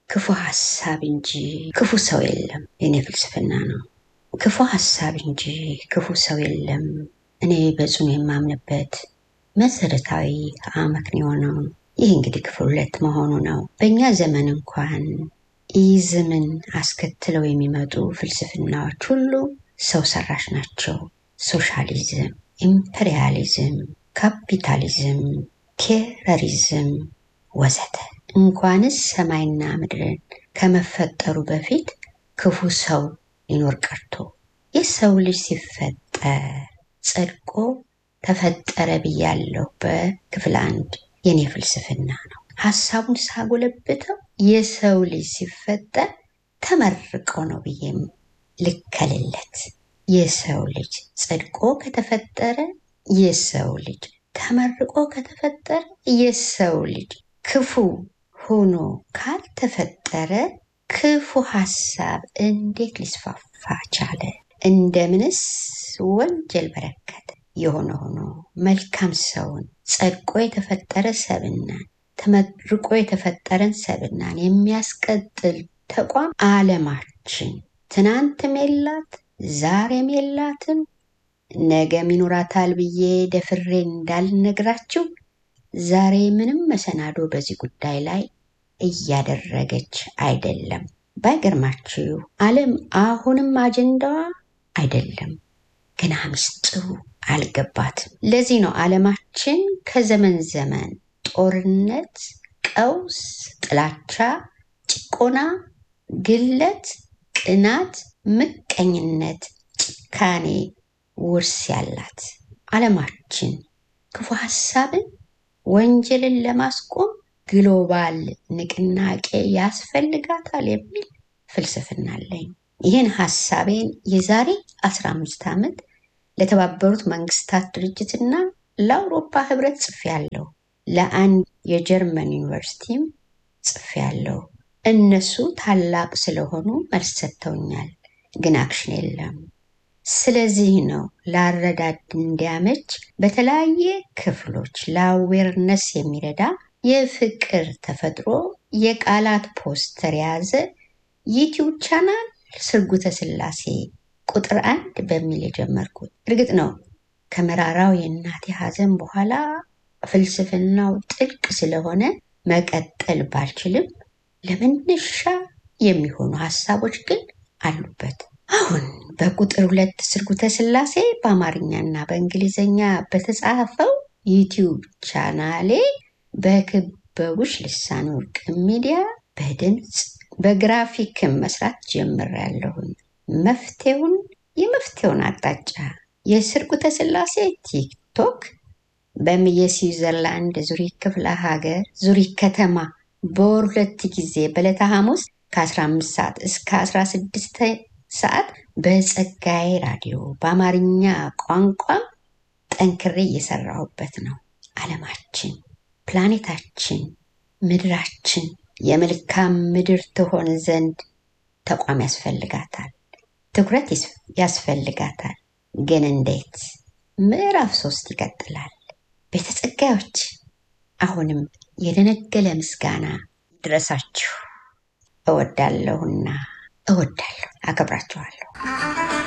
ክፉ ሀሳብ እንጂ ክፉ ሰው የለም። የኔ ፍልስፍና ነው። ክፉ ሀሳብ እንጂ ክፉ ሰው የለም። እኔ በጽኑ የማምንበት መሰረታዊ አመክንዮ ነው። ይህ እንግዲህ ክፍል ሁለት መሆኑ ነው። በእኛ ዘመን እንኳን ኢዝምን አስከትለው የሚመጡ ፍልስፍናዎች ሁሉ ሰው ሰራሽ ናቸው። ሶሻሊዝም፣ ኢምፔሪያሊዝም፣ ካፒታሊዝም፣ ቴረሪዝም ወዘተ እንኳንስ ሰማይና ምድርን ከመፈጠሩ በፊት ክፉ ሰው ሊኖር ቀርቶ የሰው ልጅ ሲፈጠር ጸድቆ ተፈጠረ ብያለሁ በክፍል አንድ የኔ ፍልስፍና ነው። ሀሳቡን ሳጎለብተው የሰው ልጅ ሲፈጠር ተመርቆ ነው ብዬም ልከልለት። የሰው ልጅ ጸድቆ ከተፈጠረ የሰው ልጅ ተመርቆ ከተፈጠረ የሰው ልጅ ክፉ ሆኖ ካልተፈጠረ ክፉ ሀሳብ እንዴት ሊስፋፋ ቻለ? እንደምንስ ወንጀል በረከተ? የሆነ ሆኖ መልካም ሰውን ጸድቆ የተፈጠረ ሰብናን ተመርቆ የተፈጠረን ሰብናን የሚያስቀጥል ተቋም ዓለማችን ትናንትም የላት ዛሬም የላትም ነገም ይኖራታል ብዬ ደፍሬ እንዳልነግራችሁ ዛሬ ምንም መሰናዶ በዚህ ጉዳይ ላይ እያደረገች አይደለም። ባይገርማችሁ ዓለም አሁንም አጀንዳዋ አይደለም፣ ገና ምስጢሩ አልገባትም። ለዚህ ነው ዓለማችን ከዘመን ዘመን ጦርነት፣ ቀውስ፣ ጥላቻ፣ ጭቆና፣ ግለት፣ ቅናት፣ ምቀኝነት፣ ጭካኔ ውርስ ያላት ዓለማችን ክፉ ሀሳብን ወንጀልን ለማስቆም ግሎባል ንቅናቄ ያስፈልጋታል የሚል ፍልስፍና አለኝ። ይህን ሀሳቤን የዛሬ 15 ዓመት ለተባበሩት መንግስታት ድርጅትና ለአውሮፓ ህብረት ጽፌያለሁ። ለአንድ የጀርመን ዩኒቨርሲቲም ጽፌያለሁ። እነሱ ታላቅ ስለሆኑ መልስ ሰጥተውኛል፣ ግን አክሽን የለም። ስለዚህ ነው ለአረዳድ እንዲያመች በተለያየ ክፍሎች ለአዌርነስ የሚረዳ የፍቅር ተፈጥሮ የቃላት ፖስተር የያዘ ዩቲዩብ ቻናል ስርጉተ ስላሴ ቁጥር አንድ በሚል የጀመርኩት። እርግጥ ነው ከመራራው የእናቴ ሐዘን በኋላ ፍልስፍናው ጥልቅ ስለሆነ መቀጠል ባልችልም ለመነሻ የሚሆኑ ሀሳቦች ግን አሉበት። አሁን በቁጥር ሁለት ስርጉተ ስላሴ በአማርኛና በእንግሊዝኛ በተጻፈው ዩቲዩብ ቻናሌ በክበቡሽ ልሳን ወርቅ ሚዲያ በድምፅ በግራፊክም መስራት ጀምሬያለሁኝ። መፍትሄውን የመፍትሄውን አቅጣጫ የስርጉተ ስላሴ ቲክቶክ በየስዊዘርላንድ ዙሪክ ክፍለ ሀገር ዙሪክ ከተማ በወር ሁለት ጊዜ በዕለተ ሐሙስ ከ15 ሰዓት እስከ 16 ሰዓት በጸጋዬ ራዲዮ በአማርኛ ቋንቋም ጠንክሬ እየሰራሁበት ነው። ዓለማችን፣ ፕላኔታችን፣ ምድራችን የመልካም ምድር ትሆን ዘንድ ተቋም ያስፈልጋታል፣ ትኩረት ያስፈልጋታል። ግን እንዴት? ምዕራፍ ሶስት ይቀጥላል። ቤተ ጸጋዮች አሁንም የደነገለ ምስጋና ድረሳችሁ እወዳለሁና እወዳለሁ፣ አከብራችኋለሁ።